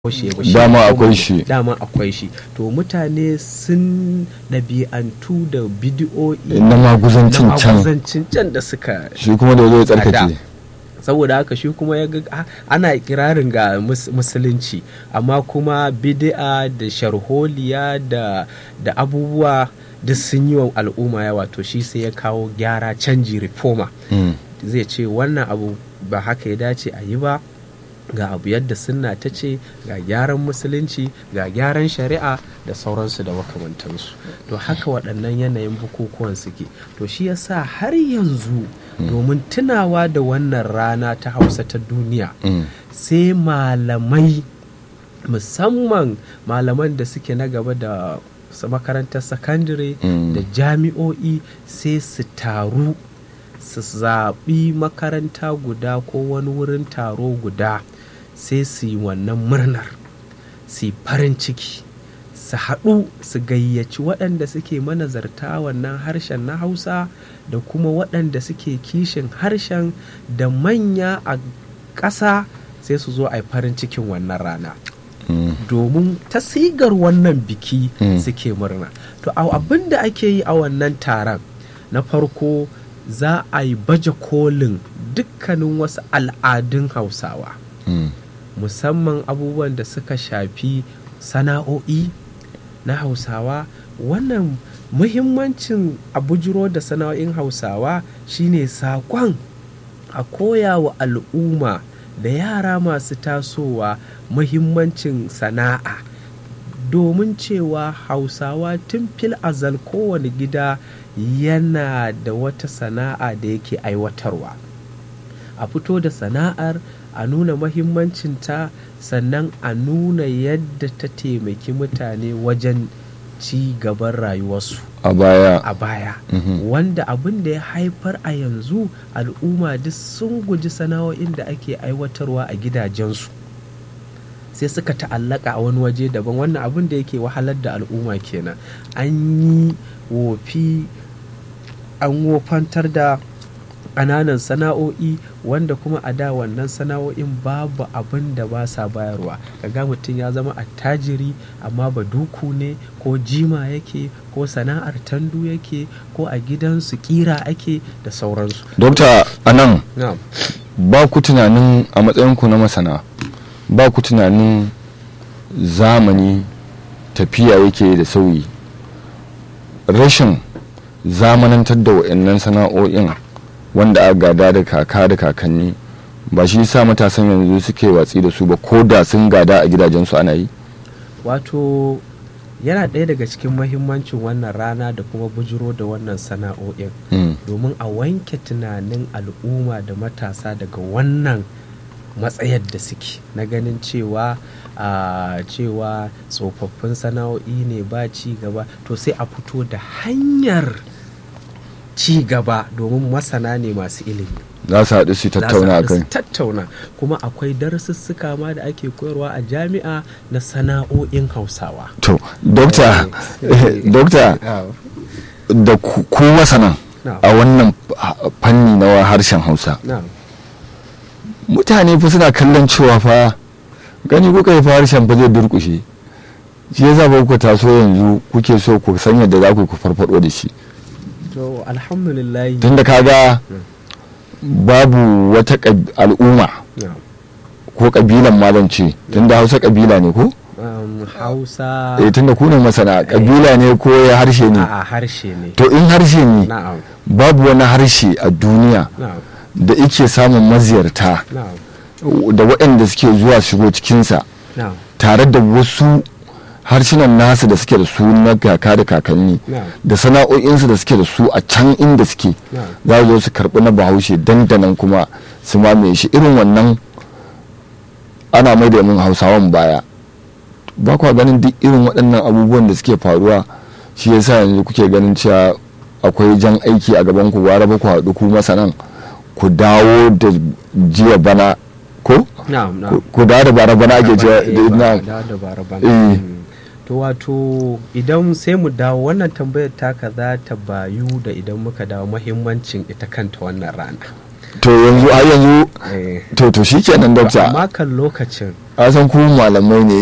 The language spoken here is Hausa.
shi ba shi Dama kuma- akwai shi. dama akwai shi to mutane sun ɗabi'antu da bidiyo'i na maguzancin na can maguzancin can da suka shi kuma da zai tsarkake Ada. saboda haka shi kuma ya ga ah, ana kirarin ga mus- musulunci amma kuma bid'a da sharholiya da da abubuwa duk sun yi wa al'umma yawa to shi sai ya kawo gyara canji reformer Mm. zai ce wannan abu ba haka ya dace a yi ba ga abu yadda sunna ta ce ga gyaran musulunci ga gyaran shari'a da sauransu da makamantansu to haka waɗannan yanayin bukukuwan suke to shi yasa har yanzu domin tunawa da wannan rana ta hausa ta duniya Mm. sai malamai musamman malaman da suke na gaba da s- makarantar sakandare Mm. da jami'o'i sai su taru su zaɓi makaranta guda ko wani wurin taro guda sai su yi wannan murnar su yi farin ciki su haɗu su gayyaci waɗanda suke manazarta wannan harshen na hausa da kuma waɗanda suke kishin harshen da manya a ƙasa sai su zo a yi farin cikin wannan rana Mm. domin ta sigar wannan biki Mm. suke murna to a- abin da ake yi a wannan taron na farko za a yi baje kolin dukkanin wasu al'adun hausawa Mm. musamman abubuwan da suka shafi sana'o'i na hausawa wannan muhimmancin a bujiro da sana'o'in hausawa shine saƙon a koya wa al'umma da yara masu tasowa muhimmancin sana'a domin cewa hausawa tun fil azal kowane gida yana da wata sana'a da yake aiwatarwa a fito da sana'ar a nuna mahimmancinta sannan a nuna yadda ta taimaki mutane wajen ci gaban rayuwarsu a baya a baya Mhm. wanda abin da ya haifar a yanzu al'umma duk sun guji sana'o'in da ake aiwatarwa a gidajensu sai suka ta'allaka a wani waje daban wannan abin da yake wahalar da al'umma kenan an yi wofi an wofantar da ƙananan sana'o'i wanda kuma a da wannan sana'o'in babu abin da ba sa bayarwa kaga mutum ya zama attajiri amma ba duku ne ko jima yake ko sana'ar tandu yake ko a gidansu kira ake da sauransu dokta anan na'am ba ku tunanin a matsayinku na masana ba ku tunanin zamani tafiya yake da sauyi rashin zamanantar da wa'annan sana'o'in wanda aka gada da kaka da kakanni ba shi sa matasan yanzu suke watsi da su ba ko da sun gada a gidajensu ana yi wato yana ɗaya daga cikin mahimmancin wannan rana da kuma bujiro da wannan sana'o'in Mm, domin a wanke tunanin al'umma da matasa daga wannan matsayar da suke na ganin cewa a cewa tsofaffin sana'o'i ne ba ci gaba to sai a fito da hanyar ci gaba domin masana ne masu ilimi za su haɗu su Za su tattauna a haɗu su kai tattauna kuma akwai darussuka ma da ake koyarwa a jami'a na sana'o'in hausawa to dokta Eh, dokta da ku ku masana Na'am. a wannan fanni na harshen hausa na'am mutane fa suna kallon cewa fa gani kuka yi fa harshen fa zai durkushe shi yasa ba ku taso yanzu kuke so ku san yadda za ku yi ku farfado da shi to alhamdulillah tunda kaga babu wata ƙab- al'umma na'am ko kabilan ma zan ce tunda hausa kabila ne ko um, hausa eh tunda ku ne masana kabila ne ko ya harshe ne a harshe ne to in harshe ne na'am babu wani harshe a duniya na'am da ike samun maziyarta na'am da waɗanda suke zuwa shigo cikinsa na'am tare da wasu harsunan nasu da suke da su na kaka da kakanni na'am da sana'o'insu da suke da su a can inda suke na'am za su zo su karɓi na bahaushe dandanan kuma su mamaye shi irin wannan ana mai da mun hausawan baya ba kwa ganin duk irin waɗannan abubuwan da suke faruwa shi yasa yanzu kuke ganin cewa akwai jan aiki a gaban ku gwara ba ku haɗu ku masanan ku dawo da jiya bana ko na'am na'am Ku- ku dawo da bara bana ake cewa Eh, da- ba- na- da- da bara bana. Eh. Mm. to wato idan sai mu dawo wannan tambayar taka za ta bayu da idan muka dawo mahimmancin ita kanta wannan rana to yanzu har yanzu Eh. to to shikenan To, dokta amma kan lokacin a san ku malamai ne